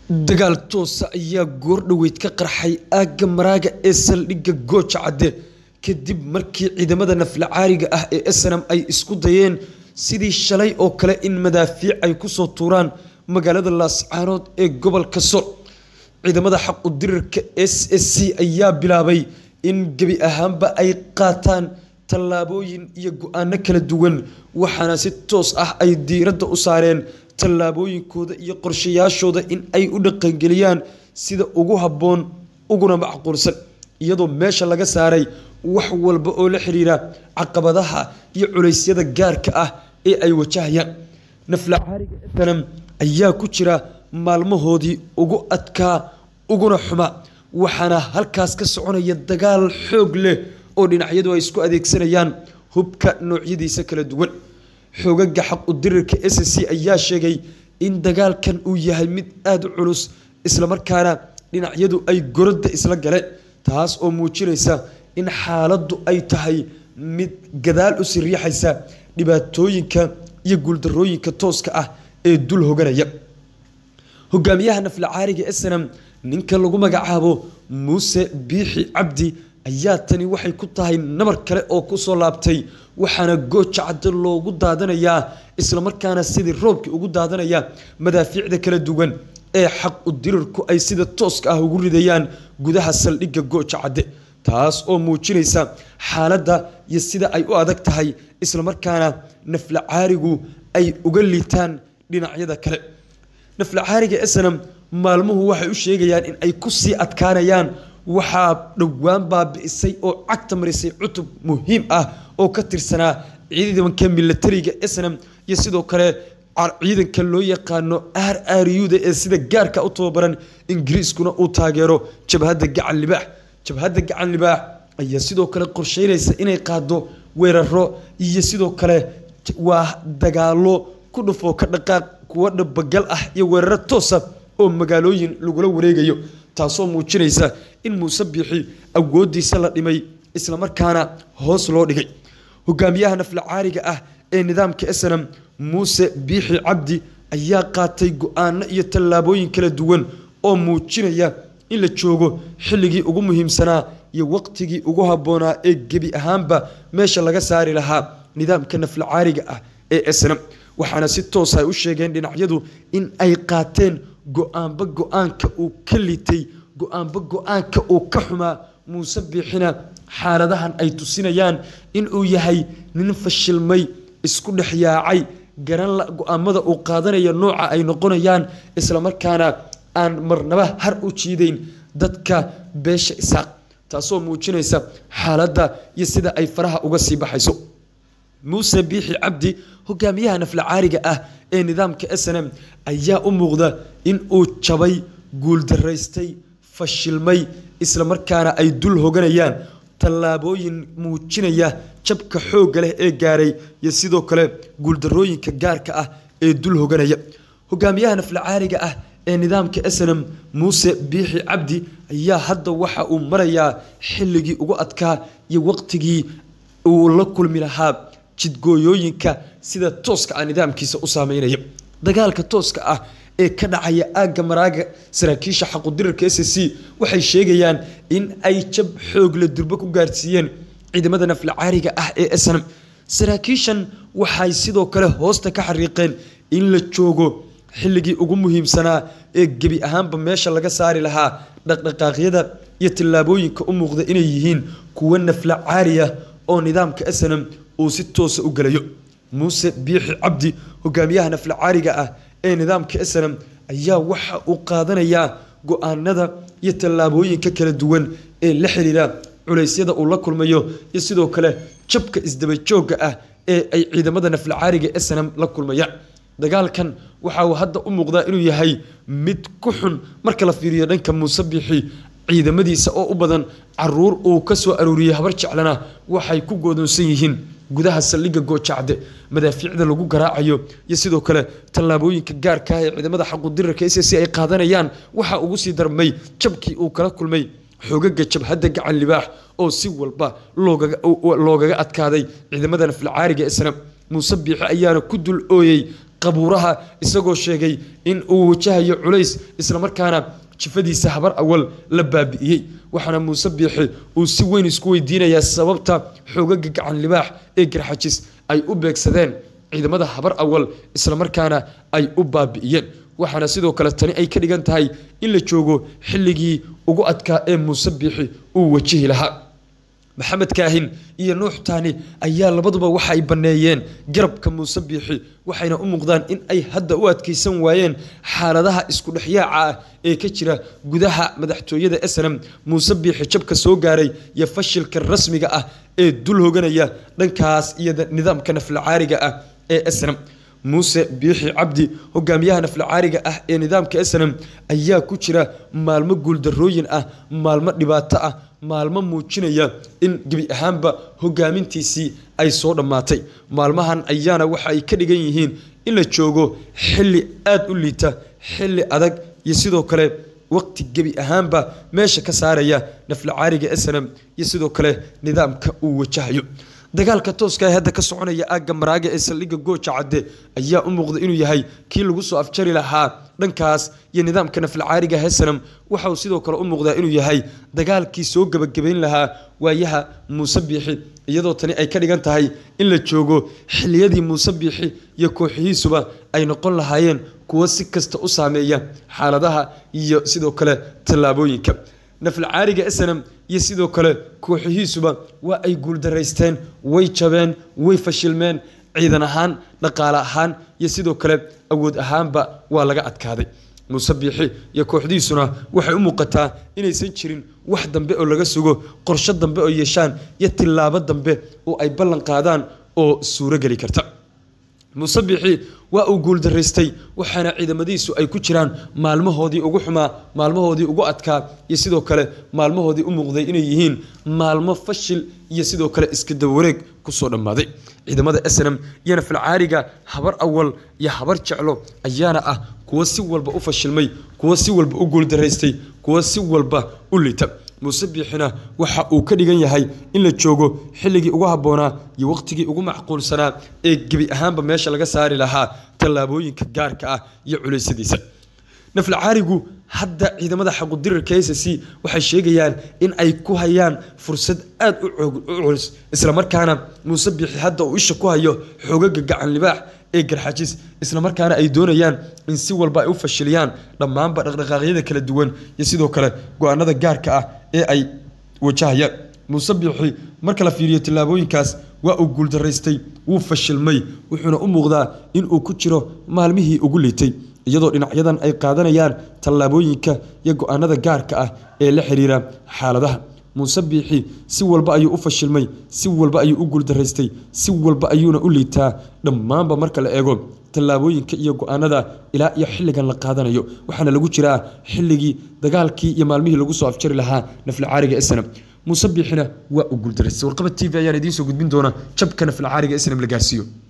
dagaal toosa ayaa goordhoweyd ka qarxay aagga maraaga ee saldhigga gooja cadde kadib markii ciidamada nafla caariga ah ee snam ay isku dayeen sidii shalay oo kale in madaafiic ay kusoo tuuraan magaalada laascaanood ee gobolka sol ciidamada xaq u dirirka s s c ayaa bilaabay in gebi ahaanba ay qaataan tallaabooyin iyo go-aano kala duwan waxaana si toos ah ay diiradda u saareen tallaabooyinkooda iyo qorshayaashooda in ay u dhaqangeliyaan sida ugu habboon uguna macquulsan iyadoo meesha laga saaray wax walba oo la xiriira caqabadaha iyo culeysyada gaarka ah ee ay wajahayaan nafla caariga snam ayaa ku jira maalmahoodii ugu adkaa uguna xuma waxaana halkaas ka soconaya dagaal xoog leh oo dhinacyadu ay isku adeegsanayaan hubka noocyadiisa kala duwan xoogaga xaq u dirirka s c ayaa sheegay in dagaalkan uu yahay mid aada u culus islamarkaana dhinacyadu ay gorodda isla galeen taas oo muujinaysa in xaaladdu ay tahay mid gadaal u siriixaysa dhibaatooyinka iyo guuldarooyinka tooska ah ee dul hoganaya hogaamiyaha nafla caariga snam ninka lagu magacaabo muuse biixi cabdi ayaa tani waxay ku tahay nabar kale oo kusoo laabtay waxaana gooja cadde loogu daadanayaa islamarkaana sidii roobkii ugu daadanaya madaafiicda kala duwan ee xaq u dirirku ay sida tooska ah ugu ridayaan gudaha saldhigga gooja cadde taas oo muujinaysa xaaladda iyo sida ay u adag tahay islamarkaana nafla caarigu ay uga liitaan dhinacyada kale nafla caariga snam maalmuhu waxay u sheegayaan in ay kusii adkaanayaan waxaa dhowaan baabi'isay oo cagta marisay cutub muhiim ah oo ka tirsanaa ciidanka milatariga snam iyo sidoo kale ciidanka loo yaqaano r r u-da ee sida gaarka u tababaran ingiriiskuna uu taageero jabhadda gacan libaax jabhadda gacan libaax ayaa sidoo kale qorsheynaysa inay qaado weeraro iyo sidoo kale waa dagaalo ku dhufoo ka dhaqaaq kuwa dhabagal ah iyo weeraro toosa oo magaalooyin lagula wareegayo taasoo muujinaysa in muuse biixi awoodiisa la dhimay islamarkaana hoos loo dhigay hogaamiyaha nafla caariga ah ee nidaamka snam muuse biixi cabdi ayaa qaatay go-aano iyo tallaabooyin kala duwan oo muujinaya in la joogo xilligii ugu muhiimsanaa iyo waqtigii ugu habboonaa ee gebi ahaanba meesha laga saari lahaa nidaamka nafla caariga ah ee snam waxaana si toos ay u sheegeen dhinacyadu in ay qaateen go-aanba go-aanka uu ka litay go-aanba go-aanka uu ka xumaa muuse biixina xaaladahan ay tusinayaan inuu yahay nin fashilmay isku dhex yaacay garan la go-aamada uu qaadanaya nooca ay noqonayaan islamarkaana aan marnaba har u jiideyn dadka beesha isaaq taasoo muujinaysa xaaladda iyo sida ay faraha uga sii baxayso muuse biixi cabdi hogaamiyaha nafla caariga ah ee nidaamka snm ayaa u muuqda in uu jabay guuldaraystay fashilmay islamarkaana ay dul hoganayaan tallaabooyin muujinaya jabka xoogga leh ee gaaray iyo sidoo kale guuldarooyinka gaarka ah ee dul hoganaya hogaamiyaha nafla caariga ah ee nidaamka snm muuse biixi cabdi ayaa hadda waxa uu marayaa xilligii ugu adkaa iyo waqtigii uu la kulmi lahaa jidgooyooyinka sida tooska ah nidaamkiisa u saameynaya dagaalka tooska ah ee ka dhacaya aagga maraaga saraakiisha xaqudirirka s c waxay sheegayaan in ay jab xoog la durbo ku gaarsiiyeen ciidamada nafla caariga ah ee snam saraakiishan waxay sidoo kale hoosta ka xariiqeen in la joogo xilligii ugu muhiimsanaa ee gebi ahaanba meesha laga saari lahaa dhaqdhaqaaqyada iyo tallaabooyinka u muuqda inay yihiin kuwo nafla caariya oo nidaamka snam uu si toosa u gelayo muuse biixi cabdi hogaamiyaha nafla caariga ah ee nidaamka snam ayaa waxa uu qaadanayaa go-aanada iyo tallaabooyinka kala duwan ee la xiriira culeysyada uu la kulmayo iyo sidoo kale jabka isdabajooga ah ee ay ciidamada nafla caariga snam la kulmayaan dagaalkan waxa uu hadda u muuqdaa inuu yahay mid ku xun marka la fiiriyo dhanka muuse biixi ciidamadiisa oo u badan caruur uu ka soo arooriyey habar jeclana waxay ku goodoonsan yihiin gudaha saldhigga goojacde madaafiicda lagu garaacayo iyo sidoo kale tallaabooyinka gaarka ah ee ciidamada xaqudirirka s c ay qaadanayaan waxa ugu sii darmay jabkii uu kala kulmay xoogaga jabhadda gacan libaax oo si walba loogaga adkaaday ciidamada naflacaariga isna muuse biixi ayaana ku dul ooyey qabuuraha isagoo sheegay in uu wajahayo culays islamarkaana jifadiisa habar awal la baabi'iyey waxaana muuse biixi uu si weyn isku weydiinayaa sababta xoogaga gacan libaax ee garxajis ay u beegsadeen ciidamada habar awal islamarkaana ay u baabi'iyeen waxaana sidoo kale tani ay ka dhigan tahay in la joogo xilligii ugu adkaa ee muuse biixi uu wajihi lahaa maxamed kaahin iyo nuux taani ayaa labaduba waxa ay banneeyeen garabka muuse biixi waxayna u muuqdaan in ay hadda u adkaysan waayeen xaaladaha isku dhexyaaca ah ee ka jira gudaha madaxtooyada snm muuse biixi jabka soo gaaray iyo fashilka rasmiga ah ee dul hoganaya dhankaas iyo nidaamka naflacaariga ah ee snm muuse biixi cabdi hogaamiyaha naflacaariga ah ee nidaamka snm ayaa ku jira maalmo guuldarooyin ah maalmo dhibaato ah maalmo muujinaya in gebi ahaanba hogaamintiisii ay soo dhammaatay maalmahan ayaana waxa ay ka dhigan yihiin in la joogo xilli aada u liita xilli adag iyo sidoo kale waqti gebi ahaanba meesha ka saaraya naflacaariga snm iyo sidoo kale nidaamka uu wajahayo dagaalka tooska ee hadda ka soconaya aagga maraaga ee saldhigga gooja cadde ayaa u muuqda inuu yahay kii lagu soo afjari lahaa dhankaas iyo nidaamka naflacaariga hesanam waxa uu sidoo kale u muuqdaa inuu yahay dagaalkii soo gebagabayn lahaa waayaha muuse biixi iyadoo tani ay ka dhigan tahay in la joogo xiliyadii muuse biixi iyo kooxihiisuba ay noqon lahaayeen kuwo si kasta u saameeya xaaladaha iyo sidoo kale tallaabooyinka naflacaariga snm iyo sidoo kale kooxihiisuba waa ay guuldaraysteen way jabeen way fashilmeen ciidan ahaan dhaqaale ahaan iyo sidoo kale awood ahaanba waa laga adkaaday muuse biixi iyo kooxdiisuna waxay u muuqataa inaysan jirin wax dambe oo laga sugo qorsho dambe oo yeeshaan iyo tillaabo dambe oo ay ballan qaadaan oo suuro geli karta muuse biixi waa uu guuldaraystay waxaana ciidamadiisu ay ku jiraan maalmahoodii ugu xumaa maalmahoodii ugu adkaa iyo sidoo kale maalmahoodii u muuqday inay yihiin maalmo fashil iyo sidoo kale iska dabawareeg kusoo dhammaaday ciidamada snm iyo nafalcaariga habar awal iyo habar jeclo ayaana ah kuwo si walba u fashilmay kuwo si walba u guuldaraystay kuwo si walba u lita muuse biixina waxa uu ka dhigan yahay in la joogo xilligii ugu habboonaa iyo waqtigii ugu macquulsanaa ee gebi ahaanba meesha laga saari lahaa tallaabooyinka gaarka ah iyo culaysadiisa naflacaarigu hadda ciidamada xaqudirirka s c waxay sheegayaan in ay ku hayaan fursad aada u culus islamarkaana muuse biixi hadda uu isha ku hayo xoogaga gacan libaax ee garxajis islamarkaana ay doonayaan in si walba ay u fashiliyaan dhammaanba dhaqdhaqaaqyada kala duwan iyo sidoo kale go-aanada gaarka ah ee ay wajahayaan muuse biixi marka la fiiriyo tillaabooyinkaas waa uu guuldaraystay wuu fashilmay wuxuuna u muuqdaa in uu ku jiro maalmihii ugu liitay iyadoo dhinacyadan ay qaadanayaan tallaabooyinka iyo go-aanada gaarka ah ee la xiriira xaaladaha muuse biixi si walba ayuu u fashilmay si walba ayuu u guuldaraystay si walba ayuuna u liitaa dhammaanba marka la eego tallaabooyinka iyo go-aanada ilaa iyo xilligan la qaadanayo waxaana lagu jiraa xilligii dagaalkii iyo maalmihii lagu soo afjari lahaa naflacaariga snam muuse biixina waa uu guuldaraystay warqaba t v ayaan idiin soo gudbin doona jabka naflacaariga snam la gaarsiiyo